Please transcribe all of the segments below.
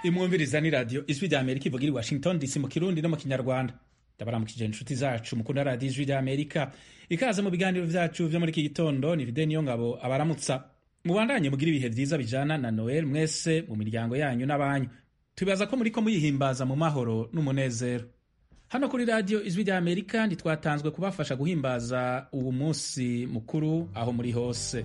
imwumviriza ni radiyo ijwi rya amerika ivugira i washington dc mu kirundi no mu kinyarwanda ndabaramukije inshuti zacu mukunda radiyo ijwi rya amerika ikaze mu biganiro vyacu vyo muri iki gitondo ni vide niyo ngabo abaramutsa mubandanye mugira ibihe vyiza bijana na noel mwese mu miryango yanyu n'abanyu tubibaza ko muriko muyihimbaza mu mahoro n'umunezero hano kuri radiyo ijwi rya amerika ntitwatanzwe kubafasha guhimbaza uwu munsi mukuru aho muri hose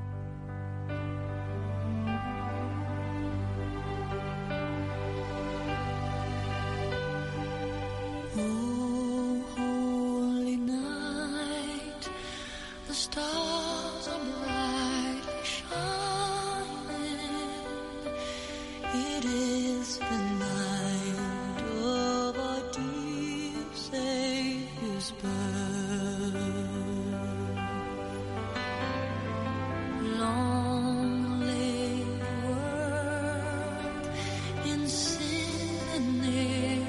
Oh, holy night, the stars are brightly shining. It is the night of our dear Savior's birth. Long lay the world in sin and near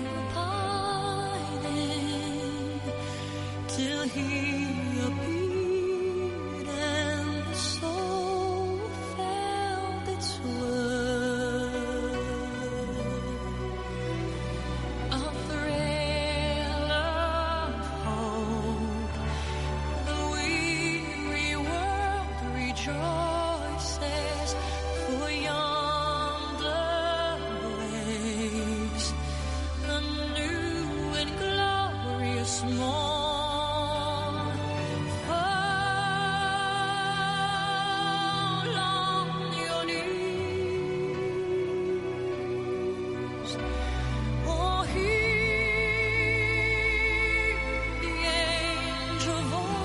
pining till He appeared and the soul felt its worth. A thrill of hope the weary world rejoices, for yonder breaks a new and glorious morn. Fall on your knees. Oh, hear the angel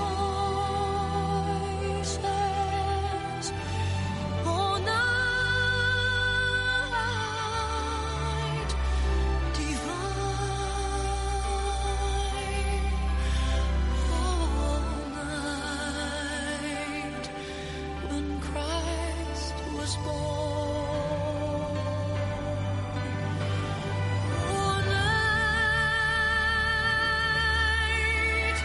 voices. Oh, night divine. Oh, night when Christ was born. Oh, night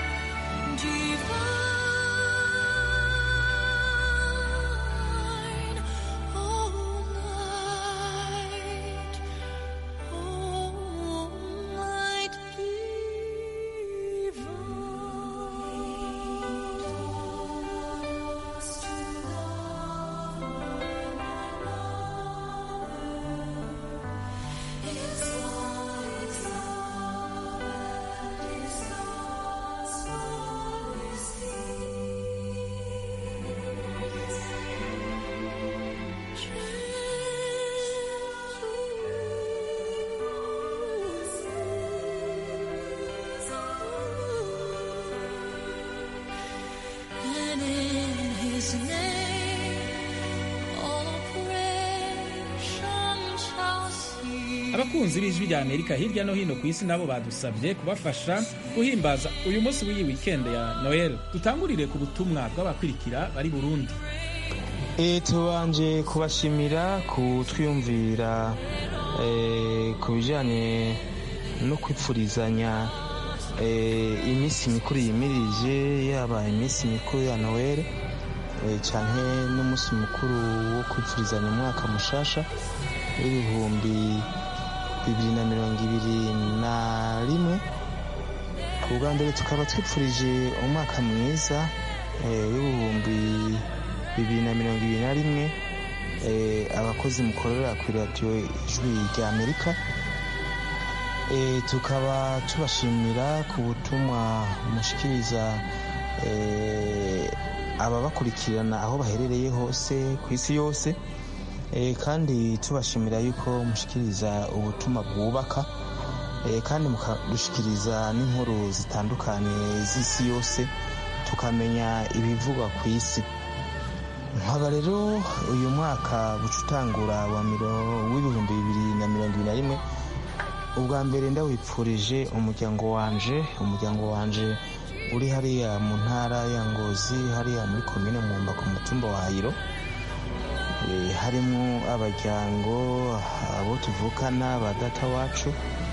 divine. Oh, night. Oh, night And in his name all oppression shall cease. abakunzi b'ijwi rya amerika hirya no hino ku isi nabo badusabye kubafasha guhimbaza uyu munsi w'iyi wikendi ya noel dutangurire ku butumwa bw'abakurikira bari burundi E, tubanje kubashimira kutwiyumvira e, ku bijyanye no kwipfurizanya e, iminsi mikuru yimirije yaba iminsi mikuru ya noel e, canke n'umunsi mukuru wo kwipfurizanya umwaka mushasha w'ibihumbi bibiri na mirongo ibiri na rimwe ubwa mbere tukaba twipfurije umwaka mwiza eh, w'ibihumbi bibiri na mirongo ibiri na rimwe eh, abakozi mukorera ku radiyo ijwi rya amerika Eh, tukaba tubashimira ku butumwa mushikiriza eh, ababakurikirana aho baherereye hose ku isi yose Eh, kandi tubashimira yuko mushikiriza ubutumwa bwubaka Eh, kandi mukadushikiriza n'inkuru zitandukanye z'isi yose tukamenya ibivugwa ku isi nkaba rero uyu mwaka buca utangura wa miro- w'ibihumbi bibiri na mirongo ibiri na rimwe ubwa mbere ndawipfurije umuryango wanje umuryango wanje uri hariya mu ntara ya ngozi hariya muri komine mwumba ku mutumba wa hayiro Eh, harimo abajyango abo tuvukana ba data wacu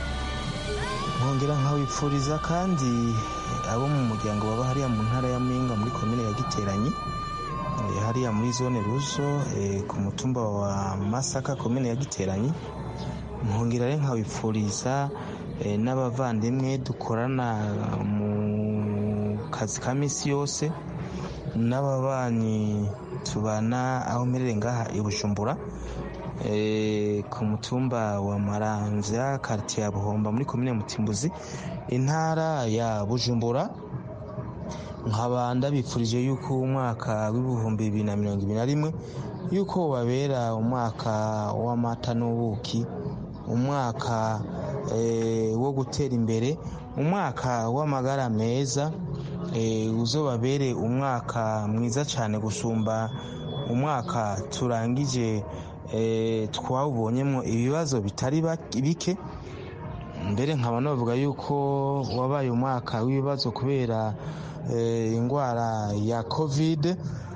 nkongera nkawipfuriza kandi abo mu muryango baba hariya mu ntara ya Muyinga muri komine ya Giteranyi eh, hariya muri zone Ruzo eh, ku mutumba wa Masaka komine ya Giteranyi nkongera rero nkabipfuriza eh, n'abavandimwe dukorana mu kazi ka minsi yose n'ababanyi tubana aho mperere ngaha i bujumbura eh, ku mutumba wa maramvya karitiye ya buhomba muri komine mutimbuzi intara ya bujumbura nkaba ndabipfurije yuko umwaka w'ibihumbi bibiri na mirongo ibiri na rimwe yuko babera umwaka w'amata n'ubuki umwaka eh, wo gutera imbere umwaka w'amagara meza eh, uzobabere umwaka mwiza cyane gusumba umwaka turangije eh, twawubonyemo ibibazo bitari bak- bike mbere nkaba navuga yuko wabaye umwaka w'ibibazo kubera eh, indwara ya covid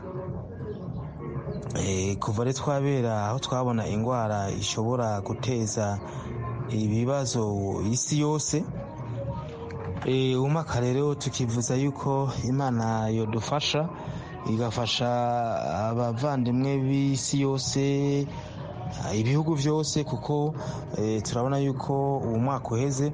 Eh, kuva rero twabera aho twabona indwara ishobora guteza ibibazo isi yose Eh, umwaka rero tukivuza yuko imana yodufasha igafasha abavandimwe b'isi yose ibihugu byose kuko eh, turabona yuko uwo mwaka uheze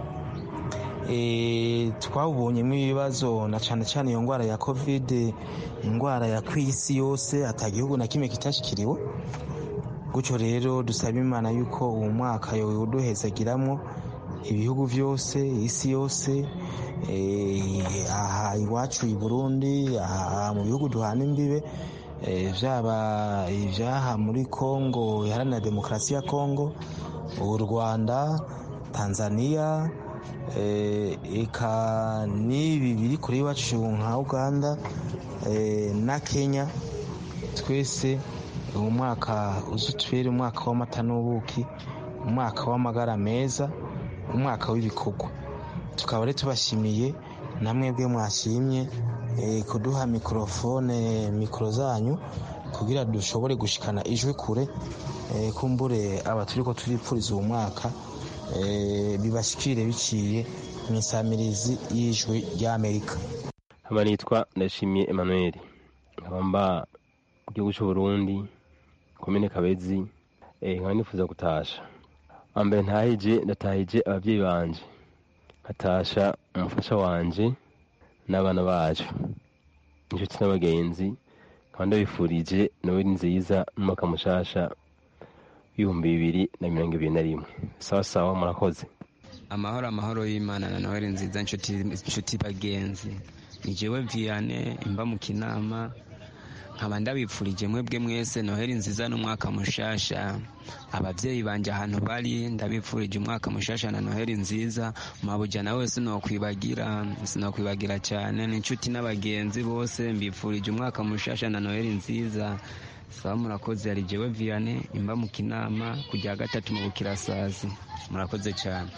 eh, twawubonyemo ibibazo na cyane cyane iyo ndwara ya covid indwara ya ku isi yose ata gihugu na kimwe kitashikiriwe gutyo rero dusaba imana yuko uwo mwaka yowuduhezagiramo ibihugu byose isi yose eh, aha iwacu i burundi aha mu bihugu duhana imbibe eh, byaba ibyaha muri kongo iharanira demokarasi ya kongo u rwanda tanzania eh, eka n'ibi biri kure iwacu nka uganda eh, na kenya twese uwo mwaka uzutubere umwaka w'amata n'ubuki umwaka w'amagara meza umwaka w'ibikorwa tukaba rero tubashimiye namwebwe mwashimye eh, kuduha mikorofone mikoro zanyu kugira dushobore gushikana ijwi kure eh, kumbure aba turiko turipfuriza uwo mwaka eh, bibashikire biciye mu isamirizi y'ijwi ry'amerika nkaba nitwa ndashimiye emmanuel nkaba mba mu gihugu cy'u burundi komine kabezi eh, nkaba nifuza gutasha ambere ntahije ndatahije ababyeyi banje nkatasha umufasha wanje n'abana bacu inshuti n'abagenzi nkaba ndabifurije noweli nziza n'umwaka mushasha w'ibihumbi bibiri na mirongo ibiri na rimwe sawa sawa murakoze amahoro amahoro y'imana na noheli nziza inshuti inshuti bagenzi ni jewe viane imba mu kinama nkaba ndabipfurije mwebwe mwese noheli nziza n'umwaka mushasha ababyeyi banje ahantu bari ndabipfurije umwaka mushasha na noheli nziza mabuja nawe sinokwibagira sinokwibagira cyane n'inshuti n'abagenzi bose mbipfurije umwaka mushasha na noheli nziza sawa murakoze yari jewe viane imba mu kinama kujya gatatu mu bukirasazi murakoze cyane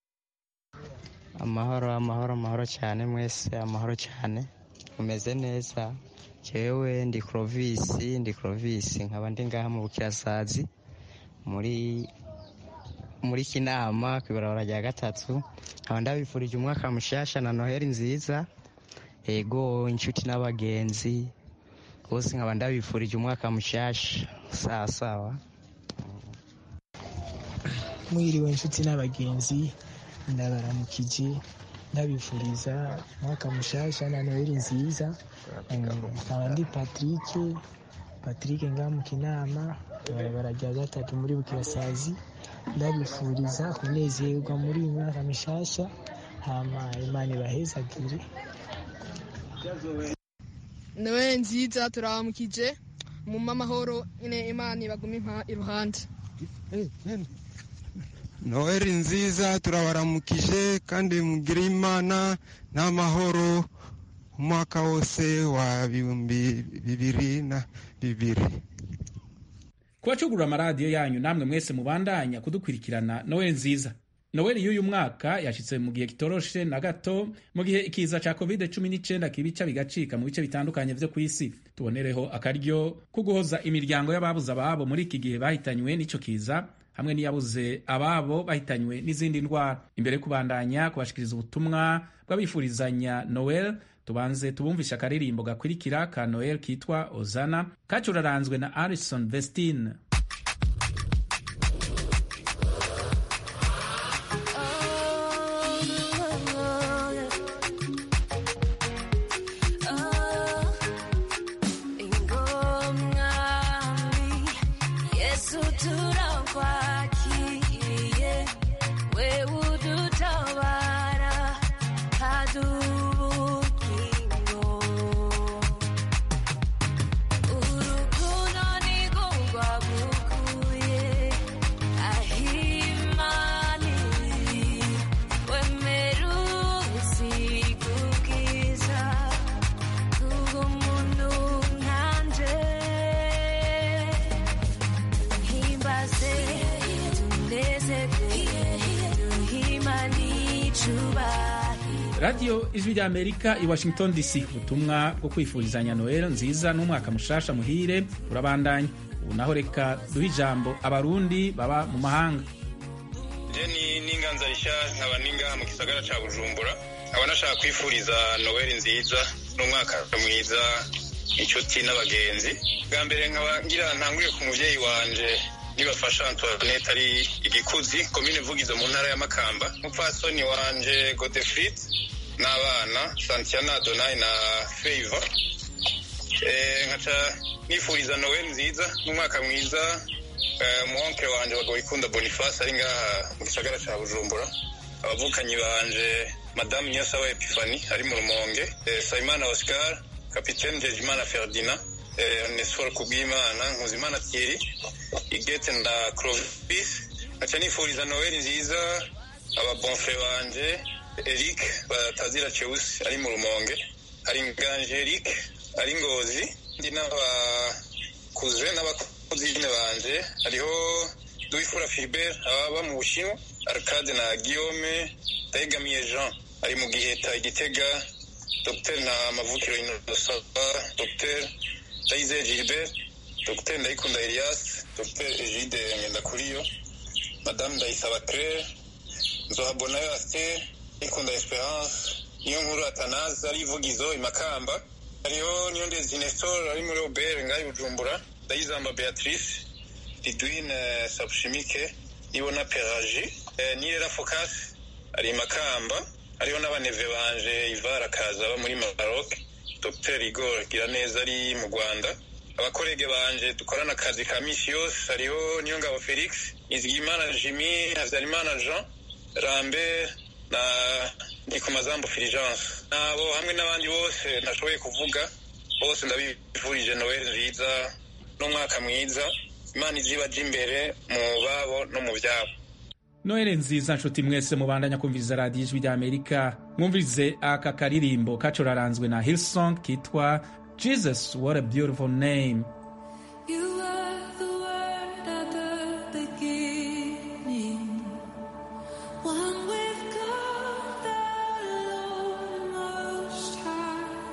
amahoro amahoro amahoro cyane mwese amahoro cyane mumeze neza jewe ndi crovisi ndi crovisi nkaba ndi ngaha mu bukirasazi muri muri kinama ku ibarabara rya gatatu nkaba ndabifurije umwaka mushasha na noheli nziza ego inshuti n'abagenzi bose nkaba ndabifurije umwaka mushasha sawa sawa mwiriwe inshuti n'abagenzi ndabaramukije ndabifuriza umwaka mushasha na noheli nziza nkaba ndi patrick patrick ngamuka inama ibarabara rya gatatu muri bukirasazi ndabifuriza kunezerwa muri uyu mwaka mushasha hama imana ibahezagire nowe nziza turabamukije mu amahoro nyine imana ibagume impa iruhande noheli nziza turabaramukije kandi mugire imana n'amahoro umwaka wose wa bihumbi bibiri na bibiri kubacugurura amaradiyo yanyu namwe mwese mubandanya kudukurikirana nowe nziza noweli y'uyu mwaka yashyitse mu gihe kitoroshe na gato mu gihe ikiza cya covid 19 kibica bigacika mu bice bitandukanye vyo ku isi tubonereho akaryo ko guhoza imiryango y'ababuze ababo muri iki gihe bahitanywe n'ico kiza hamwe n'iyabuze ababo bahitanywe n'izindi ndwara imbere yo kubandanya kubashikiriza ubutumwa bw'abifurizanya noel tubanze tubumvishe akaririmbo gakurikira ka noel kitwa ozana kacuraranzwe na arison vestine radiyo ijwi rya amerika i washington dc ubutumwa bwo kwifurizanya noel nziza n'umwaka mushasha muhire urabandanya ubu naho reka duhe ijambo abarundi baba mu mahanga jeni n'inganza rishya nkaba ningaha mu gisagara ca bujumbura nkaba nashaka kwifuriza noweli nziza n'umwaka mwiza inshuti n'abagenzi bwa mbere nkaba ngira ntanguriye ku muvyeyi wanje nibafasha antoinette ari igikuzi komine vugizo mu ntara ya makamba umupfasoni wanje godefrid n'abana santiana adonai na favor Eh, nkaca nifuriza noweli nziza n'umwaka mwiza eh, umuwonkere wanje bagoyikunda boniface ari ngaha mu gisagara ca bujumbura abavukanyi banje madamu nyosaba epifani ari mu rumonge eh, sayimana oscar kapitene jejimana ferdinand eh, onesfor kubwimana nkuzimana thierry igete nda clovis nkaca nifuriza noweli nziza ababonfre banje eric batazira cheusi ari mu rumonge hari nganje eric ari ngozi ndi n'abakuze n'abakuzine banje hariho duwifura filibert ababa mu bushinwa arcade na guillaume ndayegamiye jean ari mu giheta igitega dr nta mavukiro inosaba dr ndayizeye gilbert dr ndayikunda elias dr egide ngendakuriyo madame ndayisaba claire nzohabonayo aster ikunda esperance niyo nkuru atanazi ari ivugizo imakamba hariho niyo ndezi nestor ari muri obere ngaho i bujumbura ndayizamba beatrice ridwine sabushimike nibona peraji eh, nirera focus ari makamba hariho n'abaneve banje ivara akaza aba muri maroc dr igor giraneza ari mu rwanda abakorege banje dukorana akazi ka misi yose hariho niyo ngabo felix nizigimana jimmy habyarimana jean rambert na ndikumazambo fulgence nabo hamwe n'abandi bose ntashoboye kuvuga bose ndabifurije noel nziza n'umwaka mwiza imana izibaja imbere mu babo no mu byabo noheli nziza nshuti mwese mubandanya kumviriza radiyo ijwi rya amerika mwumvirize aka karirimbo kacuraranzwe na hillsong kitwa jesus what a beautiful name You are the word at the beginning, one with God the Lord Most High.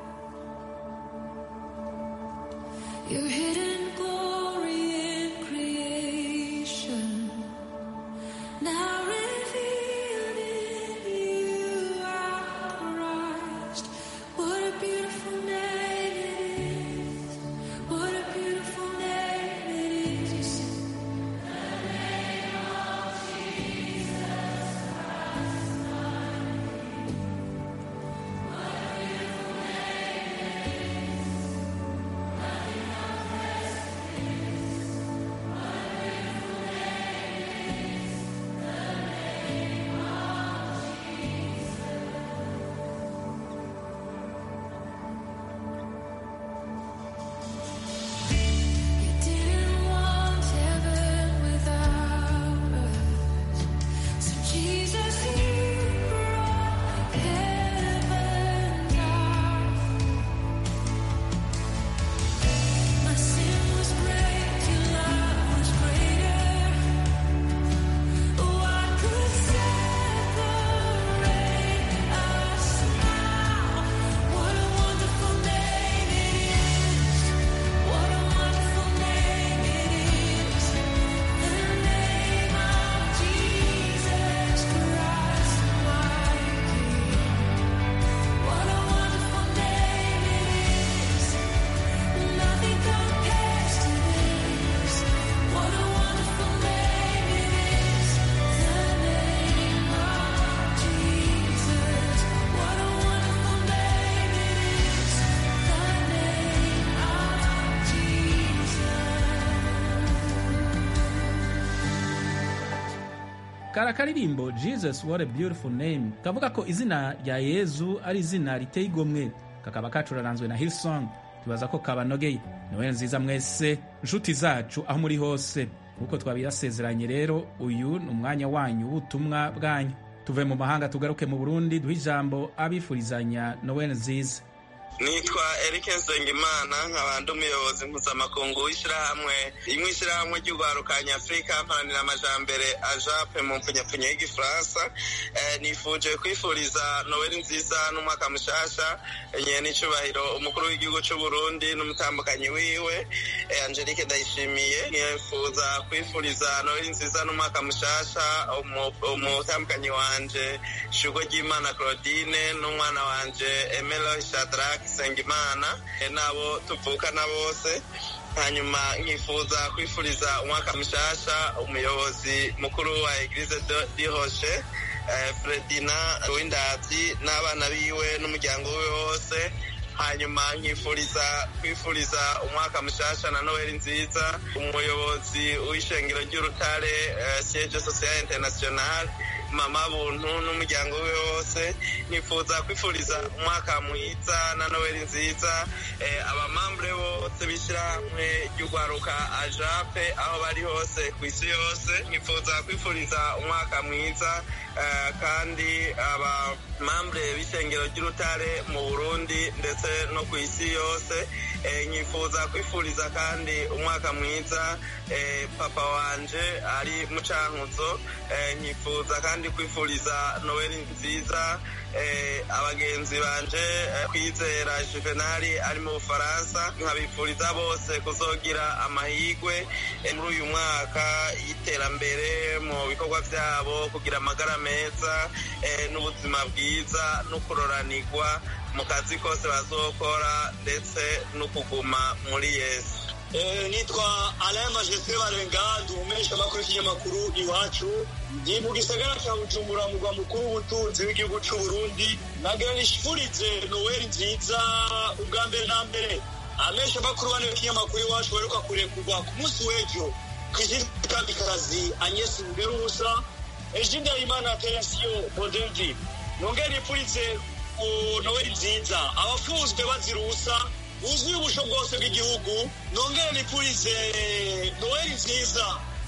Your hidden glory in creation, now revealed in you, our Christ. What a beautiful name it is. What a beautiful name it is. You didn't want heaven without us, so Jesus, you brought heaven down. My sin was great, your love was greater. What could separate us now? What a wonderful name it is. What a wonderful name it is. The name of Jesus Christ, my King. What a wonderful name it is. Nothing compares to this. What a wonderful name it is. The name of Jesus. What a wonderful name it is. The name of kara karirimbo jesus what a beautiful name kavuga ko izina rya yezu ari izina riteye igomwe kakaba kacuraranzwe na hillsong tubaza ko kabanogeye noheli nziza mwese nshuti zacu aho muri hose nk'uko twabirasezeranye rero uyu ni umwanya wanyu w'ubutumwa bwanyu tuve mu mahanga tugaruke mu burundi duhe ijambo abifurizanya noheli nziza nitwa Eric Nsengimana nkaba ndi umuyobozi mpuzamakungu w'ishyirahamwe rimwe ishyirahamwe ry'urwaruka nyafurika mparanira amajambere ajape mu mpfunyapfunya y'igifaransa Eh, nifuje kwifuriza noweli nziza n'umwaka mushasha nye n'icubahiro umukuru w'igihugu c'u Burundi n'umutambukanyi wiwe eh, Angelique Ndayishimiye nifuza kwifuriza noweli nziza n'umwaka mushasha umu- umutambukanyi wanje Shugwe ry'Imana Claudine n'umwana wanje Emelo Shadrach Sengimana eh, nabo tuvukana bose hanyuma nkifuza kwifuriza umwaka mushasha umuyobozi mukuru wa eglise de- di hoshe eh, fredina w'indazi n'abana biwe n'umuryango we wose hanyuma nkifuriza kwifuriza umwaka mushasha na noheli nziza umuyobozi w'ishengero ry'urutare eh, siege social international mama buntu n'umuryango we wose nkifuza kwifuriza umwaka mwiza na noheli nziza eh, abamambure bose b'ishyirahamwe ry'urwaruka ajape aho bari hose ku isi yose nkifuza kwifuriza umwaka mwiza eh, kandi abamambure b'ishengero ry'urutare mu burundi ndetse no ku isi yose eh, nkifuza kwifuriza kandi umwaka mwiza eh, papa wanje ari mu cankuzo eh, nkifuza kandi kwifuriza noweli nziza eh, abagenzi banje eh, kwizera juvenali ari mu bufaransa nkabifuriza bose kuzogira amahigwe eh, muri uyu mwaka y'iterambere mu bikorwa vyabo kugira amagara meza eh, n'ubuzima bwiza no kuroranirwa mu kazi kose bazokora ndetse no kuguma muri yesu Eh, nitwa Alain Majesté Barenga ndi umumenyesha makuru y'ikinyamakuru iwacu ndi mu gisagara ca Bujumbura mugwa mukuru w'ubutunzi w'igihugu c'u Burundi nagira nishifurize Noel nziza ubwa mbere na mbere amesha makuru bane y'ikinyamakuru iwacu baheruka kurekurwa ku munsi w'ejo kw'izina kamikazi Agnes Mugerubusa ejo Ndayimana Teresio Bodeldi nongere nifurize ku Noel nziza abafunzwe bazira ubusa wuzuye ubusho bwose bw'igihugu nongere nipurize noheli nziza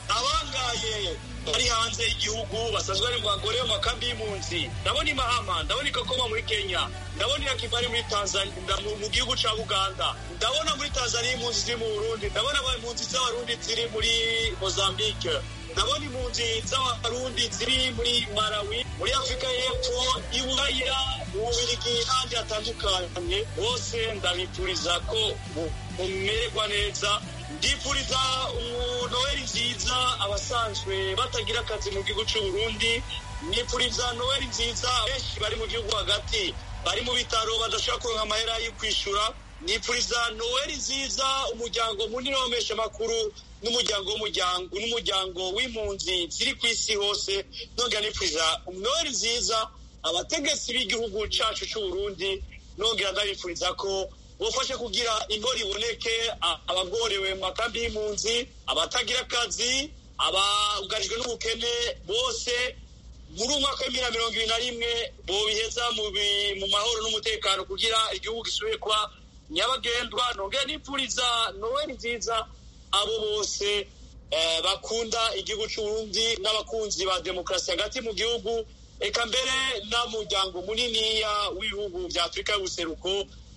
abangaye bari hanze y'igihugu basanzwe ari mu bagore mu makambi y'impunzi ndabona imahama ndabona ikakoma muri kenya ndabona irakivali muri tanzania nda- mu- mu gihugu ca uganda ndabona muri tanzania impunzi ziri mu burundi ndabona aba- impunzi z'abarundi ziri muri mozambique ndabona impunzi z'abarundi ziri muri malawi muri afurika y'epfo i buraya mu bubirigi n'ahandi hatandukanye bose ndabifuriza ko mu- mumererwa neza ndifuriza noheli nziza abasanzwe batagira akazi mu gihugu cy'u Burundi nifuriza noheli nziza benshi bari mu gihugu hagati bari mu bitaro badashobora kuronka amahera yo kwishyura nifuriza noheli nziza umuryango munini w'ameshamakuru n'umuryango w'umuryango n'umuryango w'impunzi ziri ku isi hose nongera nifuriza noheli nziza abategetsi b'igihugu cyacu cy'u Burundi nongera ndabifuriza ko bufashe kugira inkora iboneke a- abagorewe mu makambi y'impunzi abatagira akazi abugarijwe n'ubukene bose muri uyu mwaka w'ibihumbi bibiri na mirongo ibiri na rimwe bobiheza mu bi- mu mahoro n'umutekano kugira igihugu gisubire kuba nyabagendwa nongera nipfuriza noweli nziza abo bose eh, bakunda igihugu c'uburundi n'abakunzi ba demokarasi hagati mu gihugu eka mbere n'umuryango muniniya w'ibihugu vya afurika y'ubuseruko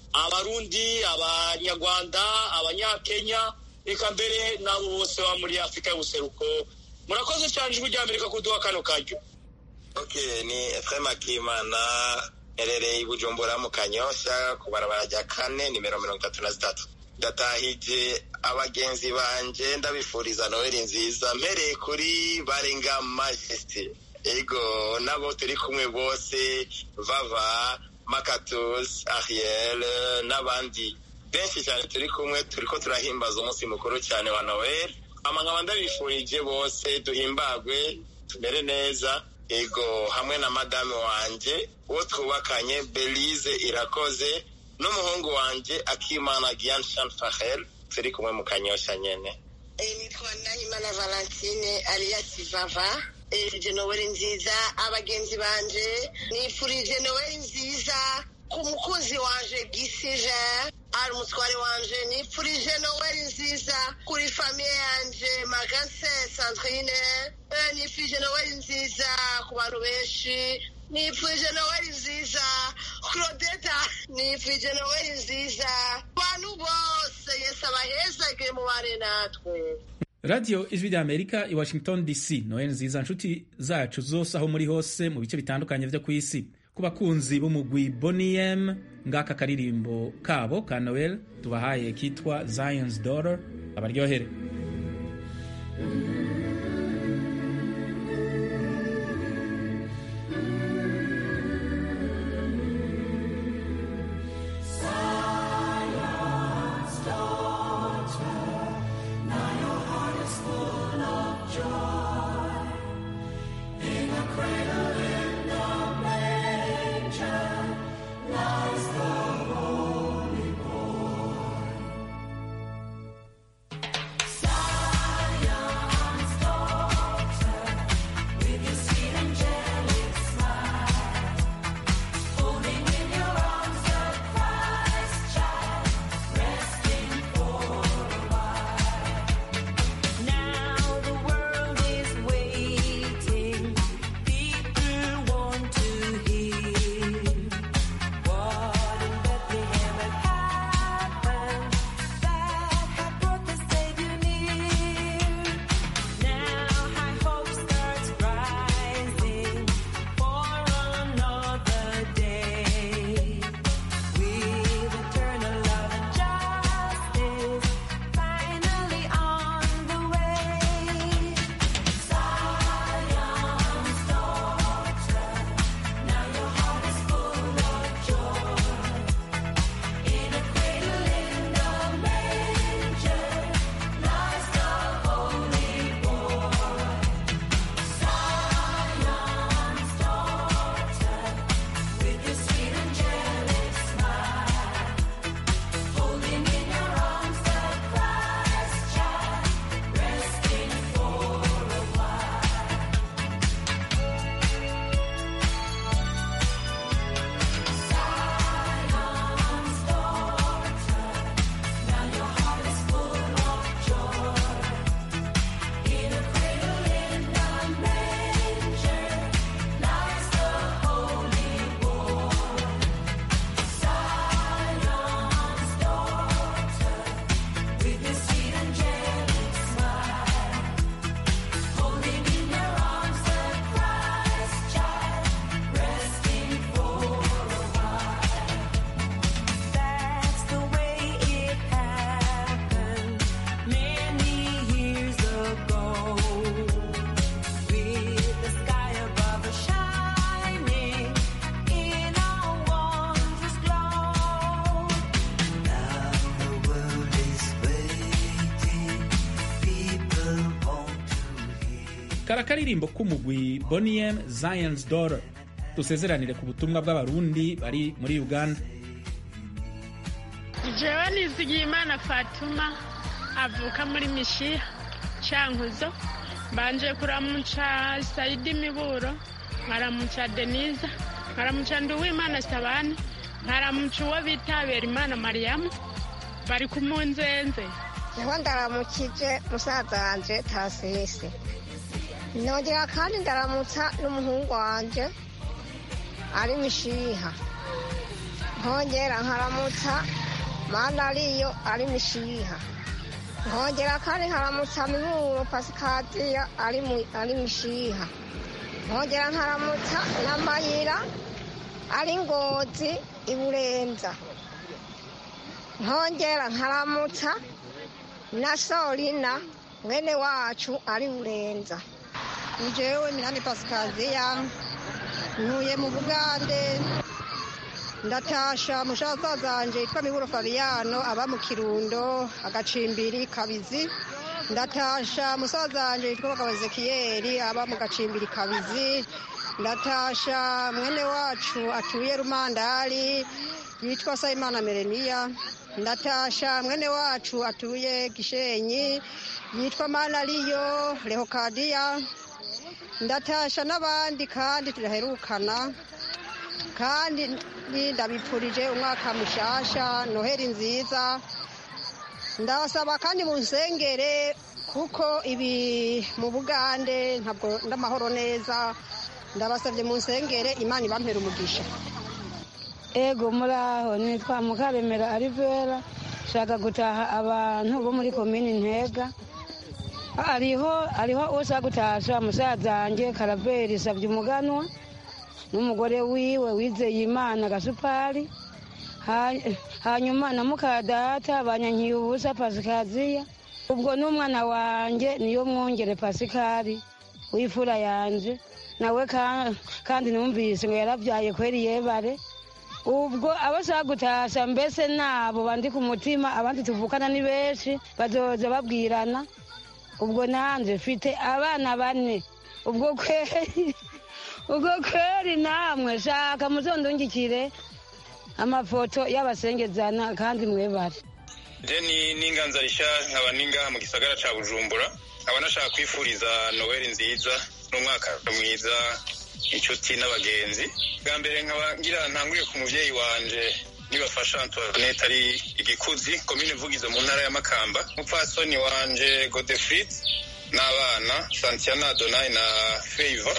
abarundi abanyarwanda abanyakenya eka mbere n'abo bose baba muri afurika y'ubuseruko murakoze cyane ijwi rya amerika kuduha kano karyo Okay, ni Ephraim Akimana herereye i Bujumbura mu Kanyosha ku barabara rya kane nimero mirongo itatu na zitatu ndatahije abagenzi banje ndabifuriza noheli nziza mpereye kuri barenga majesty ego nabo turi kumwe bose vava makatus ariel n'abandi benshi cyane turi kumwe turiko turahimbaza umunsi mukuru cyane wa noel ama nkaba ndabifurije bose duhimbagwe tumere neza ego hamwe na madame wanje uwo twubakanye belize irakoze n'umuhungu wanje akimana gian shan fahel turi kumwe mu kanyosha nyene nitwa nahimana valentine alias vava eje noweli nziza abagenzi banje nifurije noweli nziza ku mukunzi wanje gisije ari umutware wanje nifurije noweli nziza kuri famiye yanje magase sandrine Eh, nifurije noweli nziza ku bantu benshi nifurije noweli nziza claudeta ndabifurije noweli nziza abantu bose yesu abahezage mubane natwe radiyo ijwi rya amerika i washington dc noheli nziza nshuti zacu zose aho muri hose mu bice bitandukanye vyo ku isi ku bakunzi b'umugwi boniem ngaka karirimbo kabo ka noel tubahaye kitwa zions daughter abaryohere Now the world is waiting. People want to hear what in Bethlehem had happened that had brought the Savior near. Now high hope starts rising for another day with eternal love and justice finally on the way. Zion's daughter, now your heart is full of joy. In a cradle in the manger lies the holy boy. Zion's daughter, with your sweet angelic smile. Holding in your arms the Christ child, resting for a while. Zion's daughter, now your heart is full of joy. In a cradle in the manger lies the holy boy. Zion's daughter, with your sweet angelic smile, holding in your arms the Christ child, resting for a while. That's the way it happened many years ago. With the sky above us shining in a wondrous glow. Now the world is waiting. People want kara karirimbo k'umugwi boniem zions daughter dusezeranire ku butumwa bw'abarundi bari muri uganda jewe nizigiye imana fatuma avuka muri mishiha cankuzo mbanje kuramuca saidi miburo nkaramuca deniza nkaramuca nduwimana sabani nkaramuca uwo bita berimana mariyamu bari kumunzenze niho ndaramukije musaza wanje tasisi nongera kandi ndaramutsa n'umuhungu wanje ari mishiha nkongera nkaramutsa mana ariyo ari mishiha nkongera kandi nkaramutsa miburo pasikadiya ari mu- ari mishiha nkongera nkaramutsa na mayira ari ngozi iburenza nkongera nkaramutsa na sorina mwene wacu ari burenza njyewe minani pasikaziya ntuye mu bugande ndatasha mushaza zanje yitwa miburo fariyano aba mu kirundo agacimbiri kabizi ndatasha musaza wanje yitwa bagabo ezekiyeri aba mu gacimbiri kabizi ndatasha mwene wacu atuye rumandari yitwa sayimana mereniya ndatasha mwene wacu atuye gishenyi yitwa manariyo rehokadiya ndatasha n'abandi kandi turaherukana kandi ndabipfurije umwaka mushasha noheri nziza ndabasaba kandi mu nsengere kuko ibi mu bugande ntabwo ndamahoro neza ndabasabye mu nsengere imana ibampera umugisha ego muraho nitwa mukaremera arivera shaka gutaha abantu bo muri komini ntega hariho hariho usa gutasha musaza wanjye karaveri sabye umuganwa n'umugore wiwe wizeye imana gasupari Ha- hanyuma na mukadata banyankiye ubusa pasikaziya ubwo n'umwana wanjye niyo mwongere pasikari w'ifura yanje nawe ka- kandi numvise ngo yarabyaye kweri yebare ubwo abashaka gutasha mbese nabo bandi ku mutima abandi tuvukana ni benshi bazoza babwirana ubwo nanje mfite abana bane ubwo kweri ubwo kweri namwe shaka muzondungikire amafoto y'abasengezana kandi mwebare deni n'inganza rishya nkaba ningaha mu gisagara ca bujumbura nkaba nashaka kwifuriza noweli nziza n'umwaka mwiza inshuti n'abagenzi bwa mbere nkaba ngira ntanguriye ku muvyeyi wanje nibafasha antoinette ari igikuzi komine vugizo mu ntara ya makamba umupfasoni wanje godefrid n'abana santiana donai na favor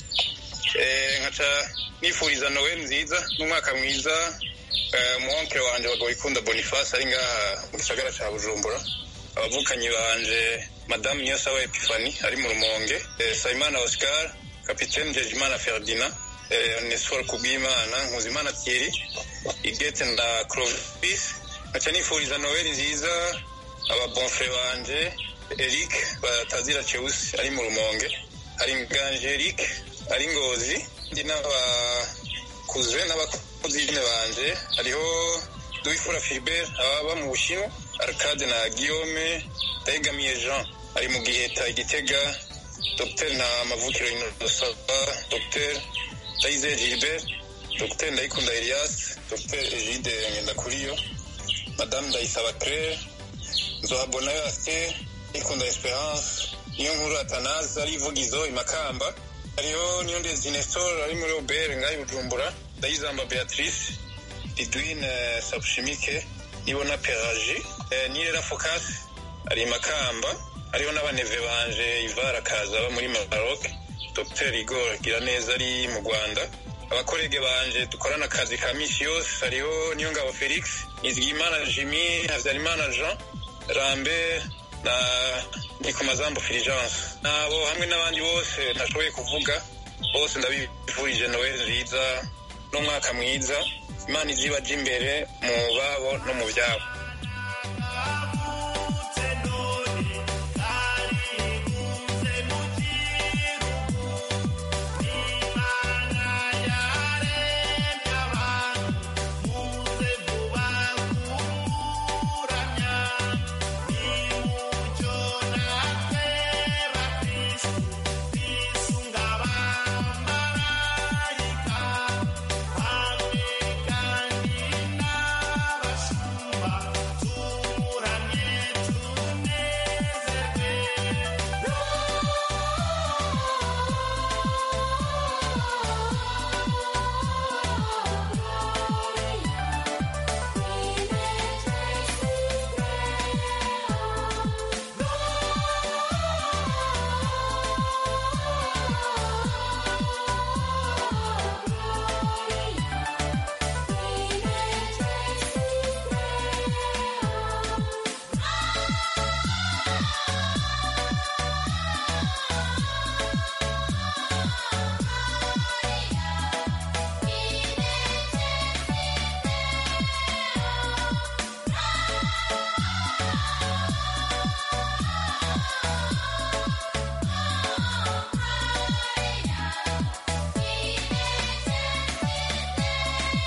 Eh, nkaca nifuriza noweli nziza n'umwaka mwiza eh, umuhonkere wanje bagabo ikunda boniface ari ngaha mu gisagara ca bujumbura abavukanyi banje madamu niyosaba epifani ari mu rumonge eh, sayimana oscar kapitene jejimana ferdinand eh, onesfor kubwimana nkuzimana thierry igete na clovis nkaca nifuriza noweli nziza ababonfre banje eric batazira cheusi ari mu rumonge hari nganje eric ari ngozi ndi n'abakuze n'abakuzine banje hariho duwifura filibert ababa mu bushinwa arcade na guillaume ndayegamiye jean ari mu giheta igitega dr nta mavukiro inosaba dr ndayizeye gilbert dr ndayikunda elias dr egide ngendakuriyo madame ndayisaba claire nzohabonayo aster ndayikunda esperance niyo nkuru atanazi ari ivugizo imakamba hariho niyo ndezi nestor ari muri obere ngaho i bujumbura ndayizamba beatrice ridwine sabushimike nibona peraji eh, nirera focus ari i makamba hariho n'abaneve banje ivar akaza aba muri maroc dr igor giraneza ari mu rwanda abakorege banje dukorana akazi ka misi yose hariho niyongabo felix nizigimana jimmy habyarimana jean rambe na nikomazambo fulgence nabo hamwe n'abandi bose ntashoboye kuvuga bose ndabifurije noel nziza n'umwaka mwiza imana izibaja imbere mu babo no mu byabo